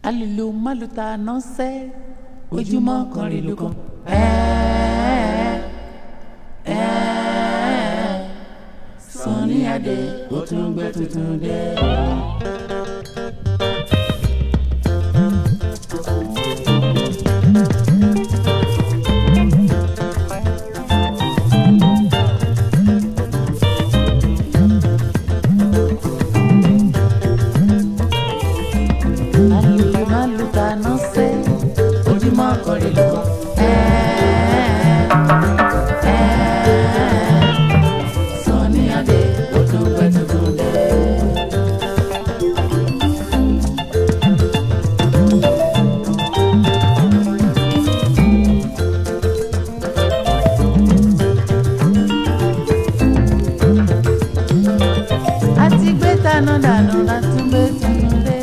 alùlù málùtà nọ́ọ̀sẹ́ ojúmọ́ kan rí ló kan. Ẹ́ẹ́, ẹ́ẹ́, Sunny Adé ó tún gbé tuntun dé. alùlù málùtà nọ́ọ̀sẹ́ ojúmọ́ kan rí ló kan. Ẹ́ẹ́, ẹ́ẹ́, Sunny Adé ó tún gbé tuntun dé. àti gbé taná dànù láti gbé tuntun dé.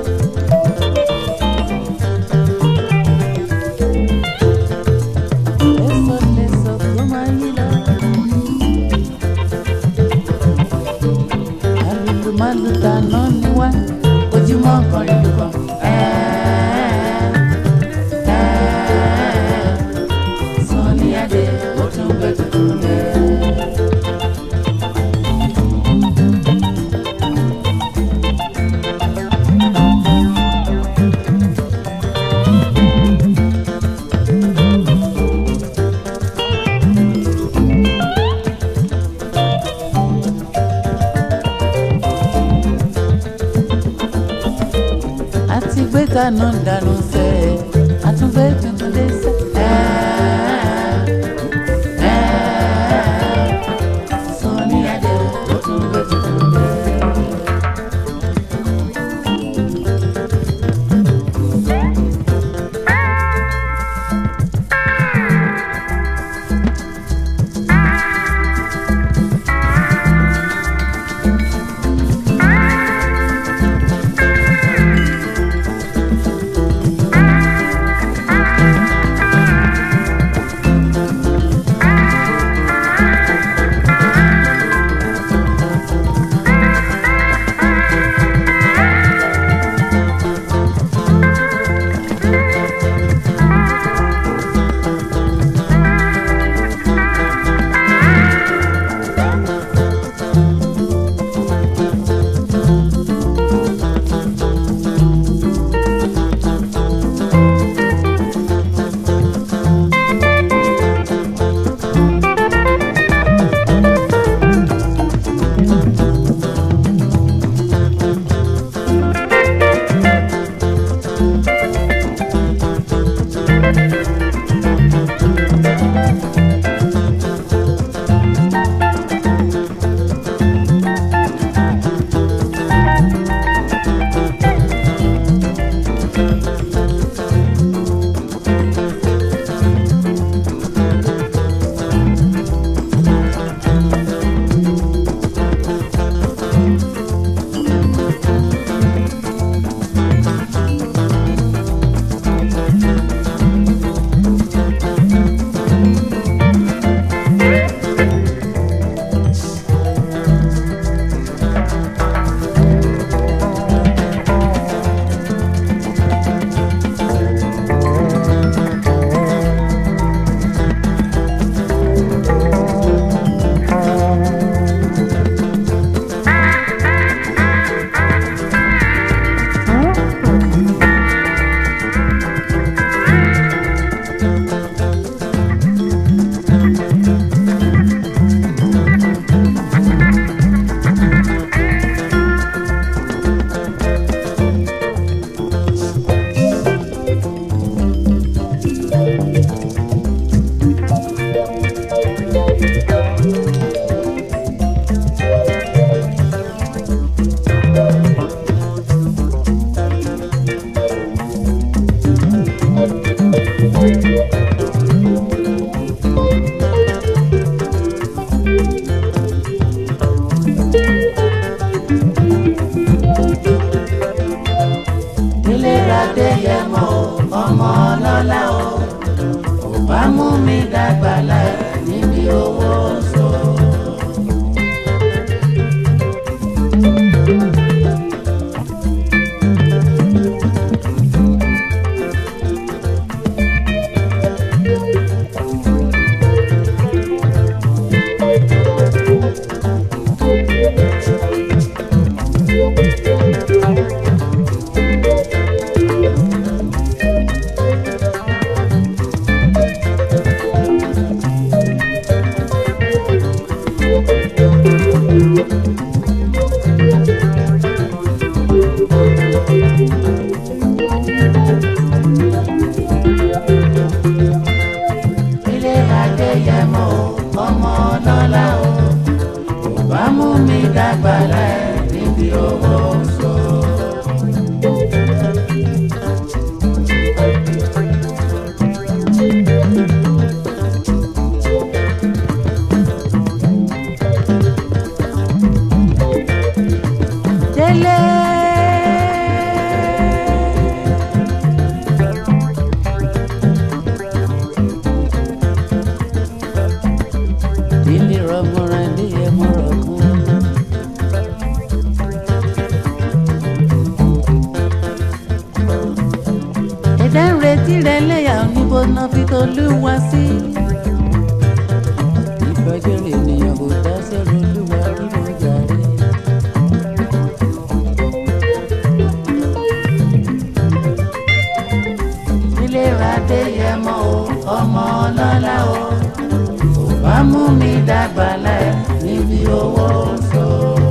Èso lèso tó máa yí lọ. Àlùlù máa lù dáná ní wá, ojúmọ́ kan rí lùkọ́. Sunny Adé, ó tún gbé tuntun dé. àti gbé kaná dànù sẹ àtúngbé tuntun dé sẹ. Sunny Adé ó tún gbé tuntun dé. tirẹ̀ lẹ́yà níbo náà fi tolúwa sí. ìbàjẹ́ rẹ̀ ènìyàn kò dá sẹ́rù olúwa nínú jàre. ilé radé yẹ mọ́ o ọmọ ọlọ́lá o kò bá mú mi dàgbà láì níbi owó so.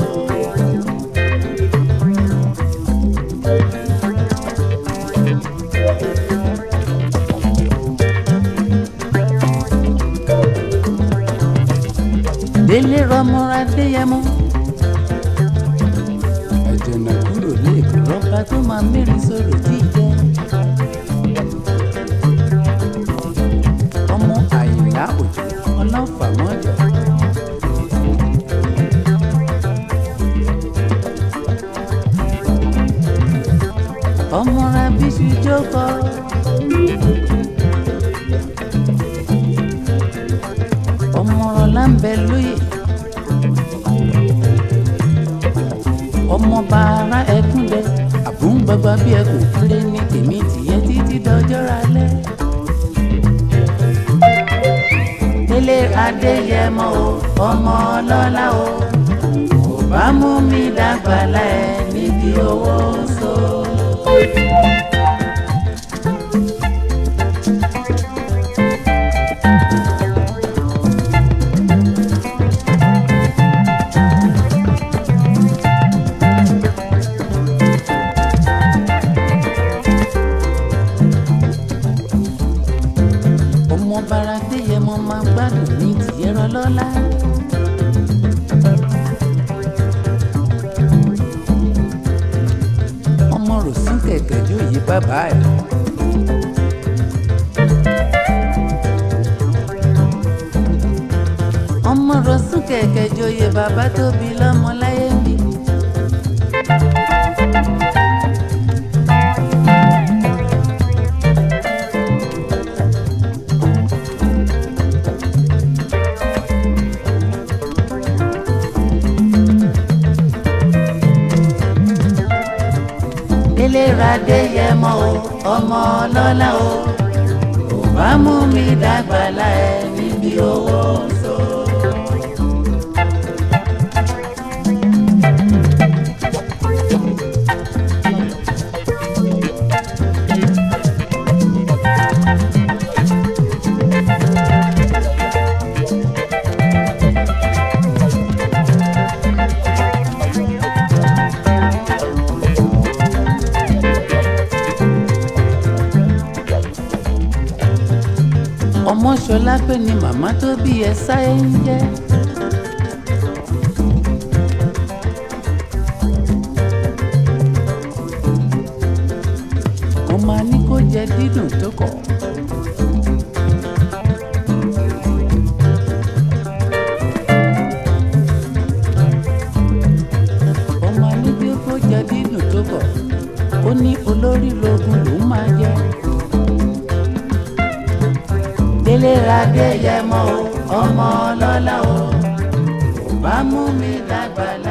délé rọmọra déyẹmọ. àjọ̀nà kúrò lẹ́ẹ̀kọ́ rọ́bà tó máa mẹ́rin sọ̀rọ̀ jíjẹ. ọmọ àyìnlá òjò ọlọ́fà mọ́jọ. ọmọ rabiṣu jókòó. ọmọ ọlá ń bẹ lóye. ọmọ bàárà ẹkún dẹ àbúngbàgbà bí ẹkùn kéré ní tèmi tìyẹ títí dọjọ́ ralẹ́. délé adéyẹmọ o ọmọ ọlọ́lá o kò bá mú mi dàgbà láì níbi owó so. ọmọ bara déyẹmọ máa gbádùn ní tìyẹrọ lọ́la. ọmọ rọ̀sùn kẹ̀kẹ́ jó yí bàbá ẹ̀. ọmọ rọ̀sùn kẹ̀kẹ́ jó yí bàbá tó bí lọ́mọ láyé ń bí. délé radé yẹmọ o ọmọ ọlọ́lá o kò bá mú mi dàgbà láì níbi owó so. ọmọ ṣọlá pé ni màmá tó bí ẹ sáyé ń jẹ́. mo máa ní kó jẹ dídùn tó kọ̀. mo máa ní bí kó jẹ dídùn tó kọ̀ ó ní olórí rogun lòún máa jẹ délé radé yẹmọ o ọmọ ọlọ́lá o kò bá mú mi dàgbà